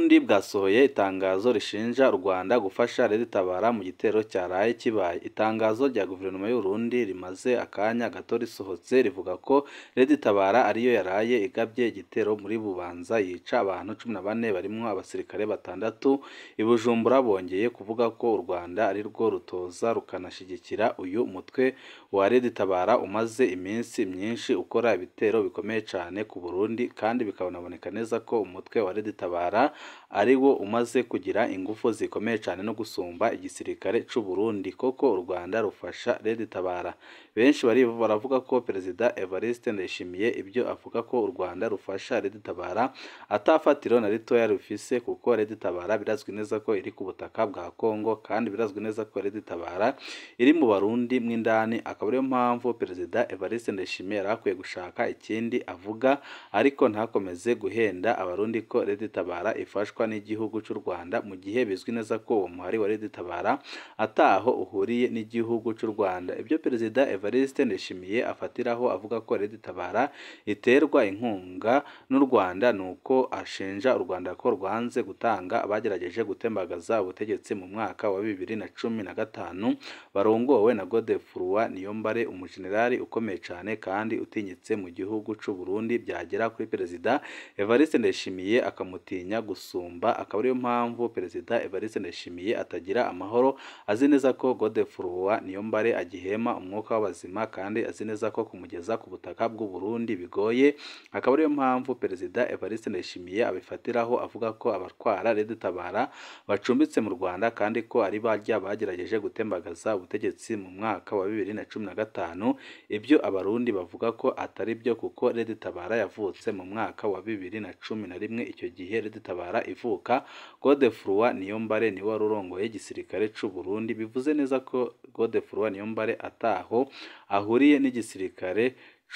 Uburundi bwasohoye itangazo rishinja u Rwanda gufasha Red Tabara mu gitero cyaraye kibaye. Itangazo rya guverinoma y'u Burundi rimaze akanya gato risohotse rivuga ko Red Tabara ariyo yaraye igabye igitero muri Bubanza yica abantu cumi na bane barimwo abasirikare batandatu. I Bujumbura bongeye kuvuga ko u Rwanda ari rwo rutoza rukanashyigikira uyu mutwe wa Red Tabara umaze iminsi myinshi ukora ibitero bikomeye cyane ku Burundi kandi bikanaboneka neza ko umutwe wa Red Tabara ari wo umaze kugira ingufu zikomeye cyane no gusumba igisirikare cy'u Burundi koko u Rwanda rufasha Red Tabara benshi bari baravuga ko Perezida Evariste Ndayishimiye ibyo avuga ko u Rwanda rufasha Red Tabara atafatiro na ritoya rufise kuko Red Tabara birazwi neza ko iri ku butaka bwa Kongo kandi birazwi neza ko Red Tabara iri mu Barundi mw'indani akaba ariyo mpamvu Perezida Evariste Ndayishimiye yari akwiye gushaka ikindi avuga ariko ntakomeze guhenda abarundi ko Red Tabara ifashwa n'igihugu cy'u Rwanda mu gihe bizwi neza ko uwo muhari wa Red Tabara ataho uhuriye n'igihugu cy'u Rwanda ibyo Perezida Evariste Ndayishimiye afatiraho avuga ko Red Tabara iterwa inkunga n'u Rwanda nuko ashinja u Rwanda ko rwanze gutanga abagerageje gutembagaza ubutegetsi mu mwaka wa bibiri na cumi na gatanu barongowe na Godefroid Niyombare umujenerali ukomeye cyane kandi utinyitse mu gihugu cy'u Burundi byagera kuri Perezida Evariste Ndayishimiye akamutinya gusumba akaba ariyo mpamvu Perezida Evariste Ndayishimiye atagira amahoro azi neza ko Godefroid Niyombare agihema umwuka w'abazima kandi azi neza ko kumugeza ku butaka bw'u Burundi bigoye akaba ariyo mpamvu Perezida Evariste Ndayishimiye abifatiraho avuga ko abatwara Red Tabara bacumbitse mu Rwanda kandi ko ari barya bagerageje gutembagaza ubutegetsi mu mwaka wa bibiri na cumi na gatanu ibyo abarundi bavuga ko atari byo kuko Red Tabara yavutse mu mwaka wa bibiri na cumi na rimwe icyo gihe Red Tabara ivuka Godefroid Niyombare niwe wari urongoye igisirikare cy'u Burundi bivuze neza ko Godefroid Niyombare ataho ahuriye n'igisirikare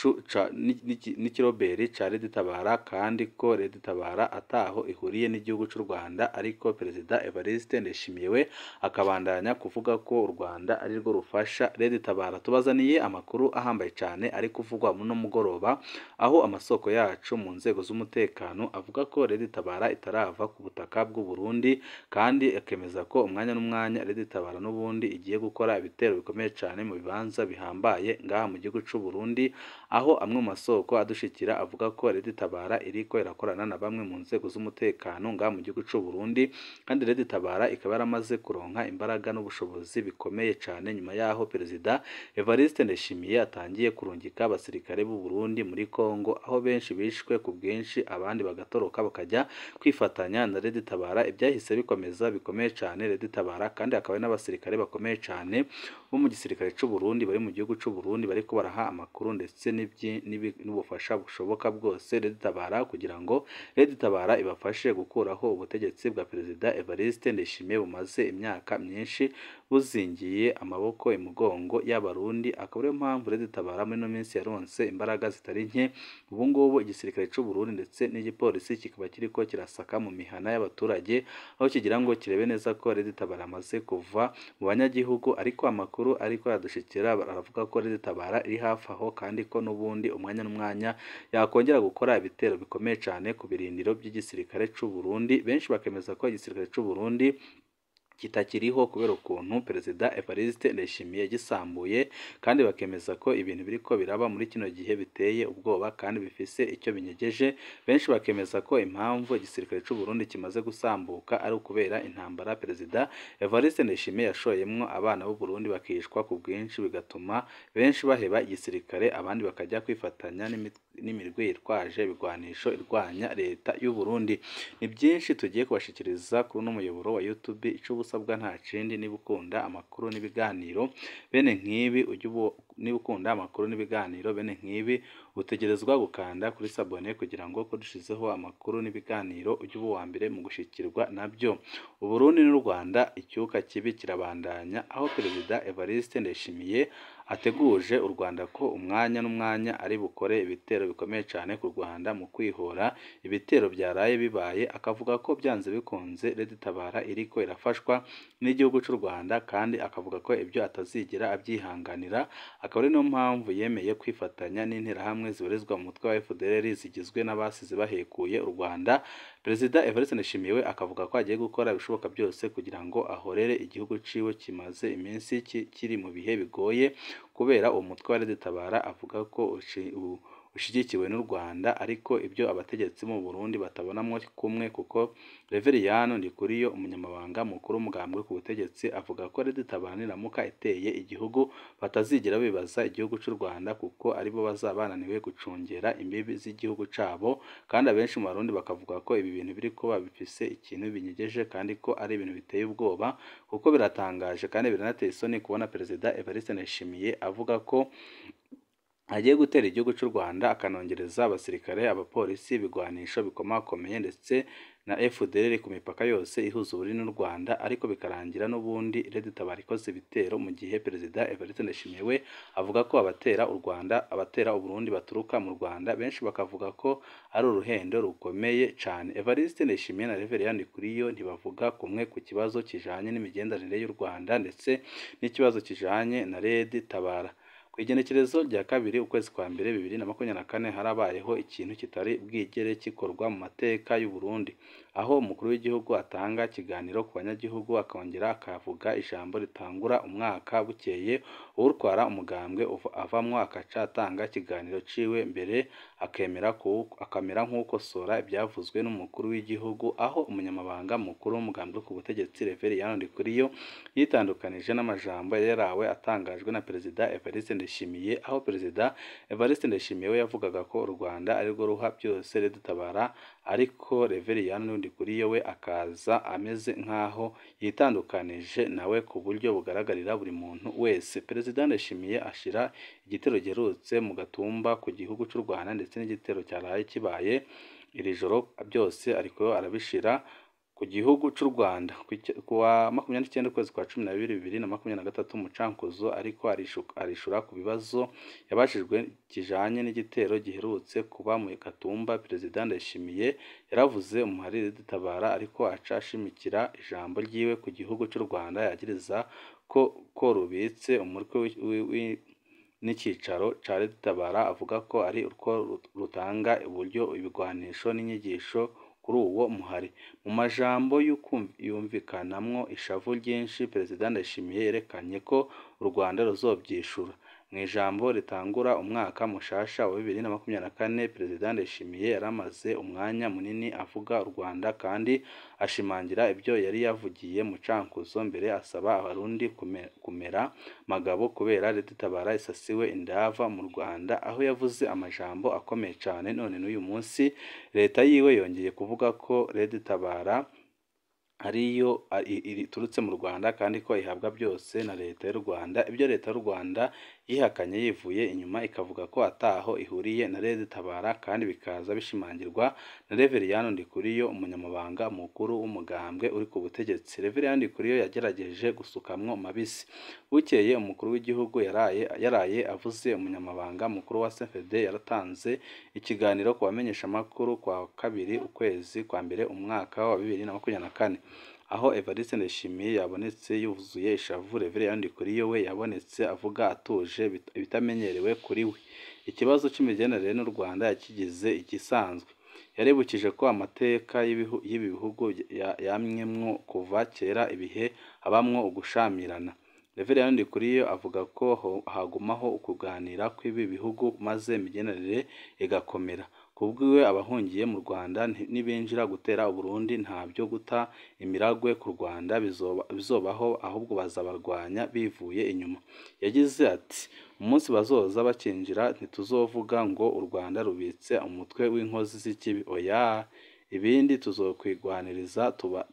n'ikiroberi cya Red Tabara kandi ko Red Tabara ataho ihuriye n'igihugu cy'u Rwanda ariko Perezida Evariste Ndayishimiye we akabandanya kuvuga ko u Rwanda ari rwo rufasha Red Tabara tubazaniye amakuru ahambaye cyane ari kuvugwa no mugoroba aho amasoko yacu mu nzego z'umutekano avuga ko Red Tabara itarava ku butaka bw'u Burundi kandi akemeza ko umwanya n'umwanya Red Tabara n'ubundi igiye gukora ibitero bikomeye cyane mu bibanza bihambaye ngaha mu gihugu cy'u Burundi aho amwe mu masoko adushikira avuga ko Red Tabara iriko irakorana na bamwe mu nzego z'umutekano ngaha mu gihugu cy'u Burundi kandi Red Tabara ikaba yaramaze kuronka imbaraga n'ubushobozi bikomeye cyane nyuma yaho Perezida Evariste Ndayishimiye atangiye kurungika abasirikare b'u Burundi muri Kongo aho benshi bishwe ku bwinshi abandi bagatoroka bakajya kwifatanya na Red Tabara ibyahise bikomeza bikomeye cyane Red Tabara kandi akaba ari n'abasirikare bakomeye cyane bo mu gisirikare cy'u Burundi bari mu gihugu cy'u Burundi bariko baraha amakuru ndetse n'ubufasha bushoboka bwose Red Tabara kugira ngo Red Tabara ibafashe gukuraho ubutegetsi bwa Perezida Evariste Ndayishimiye bumaze imyaka myinshi buzingiye amaboko imugongo y'abarundi akaba ariyo mpamvu Red Tabara muri ino minsi yaronse imbaraga zitari nke ubu ngubu igisirikare cy'u Burundi ndetse n'igipolisi kikaba kiriko kirasaka mu mihana y'abaturage aho kigira ngo kirebe neza ko Red Tabara amaze kuva mu banyagihugu ariko amakuru ariko yadushikira baravuga ko Red Tabara iri hafi aho kandi ko n'ubundi umwanya n'umwanya yakongera gukora ibitero bikomeye cyane ku birindiro by'igisirikare cy'u Burundi benshi bakemeza ko igisirikare cy'u Burundi kitakiriho kubera ukuntu Perezida Evariste Ndayishimiye gisambuye kandi bakemeza ko ibintu biriko biraba muri kino gihe biteye ubwoba kandi bifise icyo binyegeje benshi bakemeza ko impamvu igisirikare cy'u Burundi kimaze gusambuka ari ukubera intambara Perezida Evariste Ndayishimiye yashoyemwo abana b'u Burundi bakishwa ku bwinshi bigatuma benshi baheba igisirikare abandi bakajya kwifatanya n'imirwi yitwaje ibigwanisho irwanya leta y'u Burundi ni byinshi tugiye kubashikiriza kuri uno muyoboro wa YouTube icubusa usabwa nta kindi niba ukunda amakuru n'ibiganiro bene nk'ibi ujye niba ukunda amakuru n'ibiganiro bene nk'ibi utegerezwa gukanda kuri sabone kugira ngo ko dushizeho amakuru n'ibiganiro ujye uba uwa mbere mu gushikirwa nabyo Uburundi n'u Rwanda icyuka kibi kirabandanya aho Perezida Evariste Ndayishimiye ateguje u Rwanda ko umwanya n'umwanya ari bukore ibitero bikomeye cyane ku Rwanda mu kwihora ibitero byaraye bibaye akavuga ko byanze bikunze Red Tabara iriko irafashwa n'igihugu cy'u Rwanda kandi akavuga ko ibyo atazigera abyihanganira akaba ari niyo mpamvu yemeye kwifatanya n'interahamwe zibarizwa mu mutwe wa FDLR zigizwe n'abasize bahekuye u Rwanda Perezida Evariste Ndayishimiye we akavuga ko agiye gukora ibishoboka byose kugira ngo ahorere igihugu ciwe kimaze iminsi kiri mu bihe bigoye kubera uwo mutwe wa Red Tabara avuga ko ushyigikiwe n'u Rwanda ariko ibyo abategetsi mu Burundi batabonamo kumwe kuko Reveriyani Ndikuriyo umunyamabanga mukuru w'umugambwe ku butegetsi avuga ko Red Tabara niramuka iteye igihugu batazigera bibaza igihugu cy'u Rwanda kuko aribo bazaba bananiwe gucungera imbibi z'igihugu cabo kandi abenshi mu Barundi bakavuga ko ibi bintu biri kuba bifise ikintu binyegeje kandi ko ari ibintu biteye ubwoba kuko biratangaje kandi biranateye isoni kubona Perezida Evariste Ndayishimiye avuga ko agiye gutera igihugu cy'u Rwanda akanongereza abasirikare abapolisi ibigwanisho bikomakomeye ndetse na FDLR ku mipaka yose ihuza Uburundi n'u Rwanda ariko bikarangira n'ubundi Red Tabara ikoze ibitero mu gihe Perezida Evariste Ndayishimiye we avuga ko abatera u Rwanda abatera Uburundi baturuka mu Rwanda benshi bakavuga ko ari uruhendo rukomeye cyane Evariste Ndayishimiye na Reverien Ndikuriyo ntibavuga kumwe ku kibazo kijanye n'imigenderanire y'u Rwanda ndetse n'ikibazo kijanye na Red Tabara ku igenekerezo rya kabiri ukwezi kwa mbere bibiri na makumyabiri na kane harabayeho ikintu kitari bwigere gikorwa mu mateka y'u Burundi aho umukuru w'igihugu atanga ikiganiro ku banyagihugu akongera akavuga ijambo ritangura umwaka bukeye urwara umugambwe avamwo akaca atanga ikiganiro ciwe mbere akemera akamera nk'ukosora ibyavuzwe n'umukuru w'igihugu aho umunyamabanga mukuru w'umugambwe ku butegetsi Reverien Ndikuriyo yitandukanije n'amajambo yarawe atangajwe na Perezida Evariste Ndayishimiye aho Perezida Evariste Ndayishimiye we yavugaga ko u Rwanda arirwo ruha byose Red Tabara ariko Reverien Ndikuriyo we akaza ameze nk'aho yitandukanije nawe ku buryo bugaragarira buri muntu wese Perezida Ndayishimiye ashira igitero giherutse mu gatumba ku gihugu cy'u Rwanda ndetse n'igitero cyaraye kibaye iri joro byose ariko arabishira ku gihugu cy'u Rwanda ku wa makumyabiri n'icyenda ukwezi kwa cumi na bibiri bibiri na makumyabiri na gatatu Mucankuzo ariko arishura ku bibazo yabajijwe kijanye n'igitero giherutse kuba mu Gatumba Perezida Ndayishimiye yaravuze umuhariri Tabara ariko aca ashimikira ijambo ryiwe ku gihugu cy'u Rwanda yagiriza ko ko rubitse umutwe n'icyicaro ca Red Tabara avuga ko ari urwo rutanga uburyo ibigwanisho n'inyigisho kuri uwo muhari mu majambo yumvikanamwo ishavu ryinshi Perezida Ndayishimiye yerekanye ko u Rwanda ruzobyishura mu ijambo ritangura umwaka mushasha wa bibiri na makumyabiri na kane Perezida Ndayishimiye yaramaze umwanya munini avuga u Rwanda kandi ashimangira ibyo yari yavugiye mu Cankuzo mbere asaba abarundi kumera magabo kubera Red Tabara isasiwe indava mu Rwanda aho yavuze amajambo akomeye cyane none n'uyu munsi leta yiwe yongeye kuvuga ko Red Tabara ariyo iturutse mu Rwanda kandi ko ihabwa byose na leta y'u Rwanda ibyo leta y'u Rwanda yihakanye yivuye inyuma ikavuga ko ataho ihuriye na Red Tabara kandi bikaza bishimangirwa na Reverien Ndikuriyo umunyamabanga mukuru w'umugambwe uri ku butegetsi Reverien Ndikuriyo yagerageje gusukamwo mabisi bukeye umukuru w'igihugu yaraye yaraye avuze umunyamabanga mukuru wa CNDD yaratanze ikiganiro ku bamenyesha amakuru kwa kabiri ukwezi kwa mbere umwaka wa bibiri na makumyabiri na kane aho Evariste Ndayishimiye yabonetse yuzuye ishavu Reverien Ndikuriyo we yabonetse avuga atuje ibitamenyerewe kuri we ikibazo cy'imigenderanire n'u Rwanda yakigize igisanzwe yaribukije ko amateka y'ibi bihugu yamyemwo kuva kera ibihe habamwo ugushamirana Reverien Ndikuriyo avuga ko hagumaho ukuganira kw'ibi bihugu maze imigenderanire igakomera kubwiwe abahungiye mu Rwanda nibinjira gutera Uburundi nta byo guta imiragwe ku Rwanda bizobaho ahubwo bazabarwanya bivuye inyuma yagize ati umunsi bazoza bakinjira ntituzovuga ngo u Rwanda rubitse umutwe w'inkozi z'ikibi oya ibindi tuzokwigwaniriza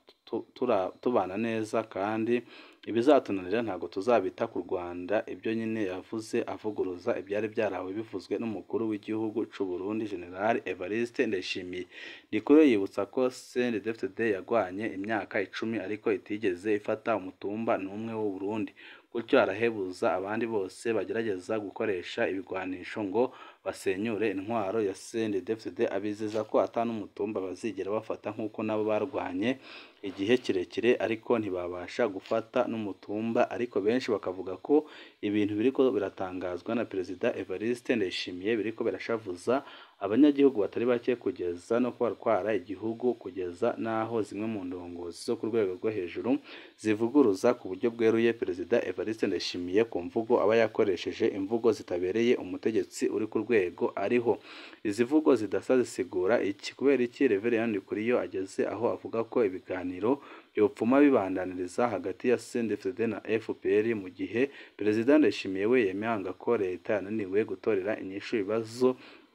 tubana neza kandi ibizatunanira ntabwo tuzabita ku Rwanda ibyo nyine yavuze avuguruza ibyari byarawe bivuzwe n'umukuru w'igihugu cy'u Burundi General Evariste Ndayishimiye Ndikuriyo yibutsa ko CNDD-FDD yagwanye imyaka icumi ariko itigeze ifata umutumba n'umwe w'u Burundi gutyo arahebuza abandi bose bagerageza gukoresha ibigwanisho ngo basenyure intwaro ya CNDD-FDD abizeza ko ata n'umutumba bazigera bafata nk'uko nabo barwanye igihe kirekire ariko ntibabasha gufata n'umutumba ariko benshi bakavuga ko ibintu biriko biratangazwa na Perezida Evariste Ndayishimiye biriko birashavuza abanyagihugu batari bake kugeza no kubatwara igihugu kugeza n'aho zimwe mu ndongozi zo ku rwego rwo hejuru zivuguruza ku buryo bweruye Perezida Evariste Ndayishimiye ku mvugo aba yakoresheje imvugo zitabereye umutegetsi uri ku rwego ariho izi mvugo zidasa zisigura iki kubera iki Reverien Ndikuriyo ageze aho avuga ko ibiganiro byopfuma bibandaniriza hagati ya CNDD-FDD na FPR mu gihe Perezida Ndayishimiye we yemanga ko leta yananiwe gutorera inyishu ibibazo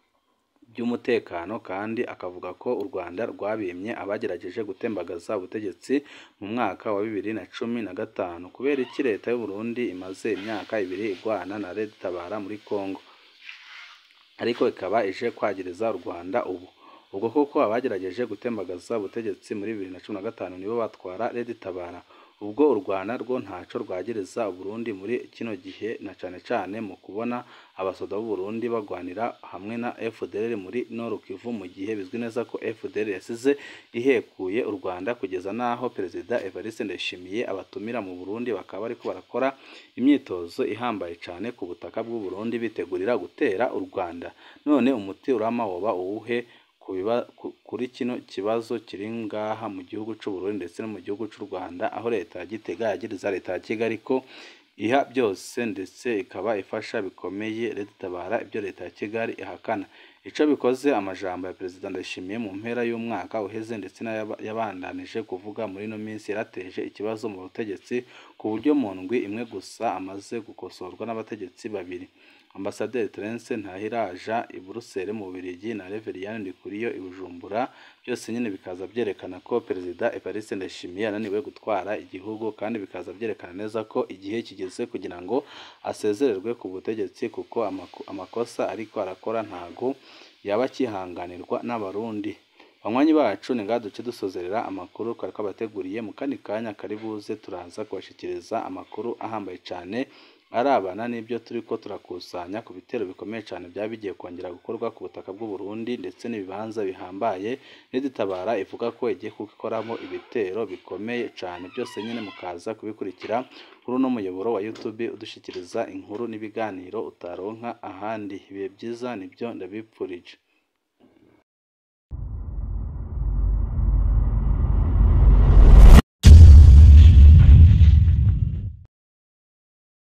by'umutekano kandi akavuga ko u Rwanda rwabimye abagerageje gutembagaza ubutegetsi mu mwaka wa bibiri na cumi na gatanu kubera iki leta y'u Burundi imaze imyaka ibiri igwana na Red Tabara muri Congo ariko ikaba ije kwagiriza u Rwanda ubu ubwo koko abagerageje gutembagaza ubutegetsi muri bibiri na cumi na gatanu nibo batwara Red Tabara ubwo u Rwanda rwo ntaco rwagiriza Burundi muri kino gihe na cane cane mu kubona abasoda b'u Burundi bagwanira hamwe na FDLR muri Nord Kivu mu gihe bizwi neza ko FDLR yasize ihekuye u Rwanda kugeza n'aho Perezida Evariste Ndayishimiye abatumira mu Burundi bakaba bariko barakora imyitozo ihambaye cane ku butaka bw'u Burundi bitegurira gutera u Rwanda none umuti urama woba uwuhe kuri kino kibazo kiri ngaha mu gihugu cy'u Burundi ndetse no mu gihugu cy'u Rwanda aho leta ya Gitega yagiriza leta ya Kigali ko iha byose ndetse ikaba ifasha bikomeye Leta Tabara ibyo leta ya Kigali ihakana ico bikoze amajambo ya Perezida Ndayishimiye mu mpera y'umwaka uheze ndetse n'ayabandanije kuvuga muri ino minsi yarateje ikibazo mu butegetsi ku buryo mu ndwi imwe gusa amaze gukosorwa n'abategetsi babiri Ambasaderi Terence Ntahiraja i Buruseli mu Bubiligi na Reverien Ndikuriyo i Bujumbura byose nyine bikaza byerekana ko Perezida Evariste Ndayishimiye yananiwe gutwara igihugu kandi bikaza byerekana neza ko igihe kigeze kugira ngo asezererwe ku butegetsi kuko amakosa ariko arakora ntago yaba akihanganirwa n'abarundi banywanyi bacu ni ngaha duce dusozerera amakuru twari twabateguriye mu kandi kanya kari buze turaza kubashikiriza amakuru ahambaye cyane arabana n'ibyo turi ko turakusanya ku bitero bikomeye cyane byaba bigiye kongera gukorwa ku butaka bw'u Burundi ndetse n'ibibanza bihambaye n'idutabara ivuga ko igiye kubikoramo ibitero bikomeye cyane byose nyine mukaza kubikurikira kuri uno muyoboro wa YouTube udushyikiriza inkuru n'ibiganiro utaronka ahandi ibihe byiza nibyo ndabipfurije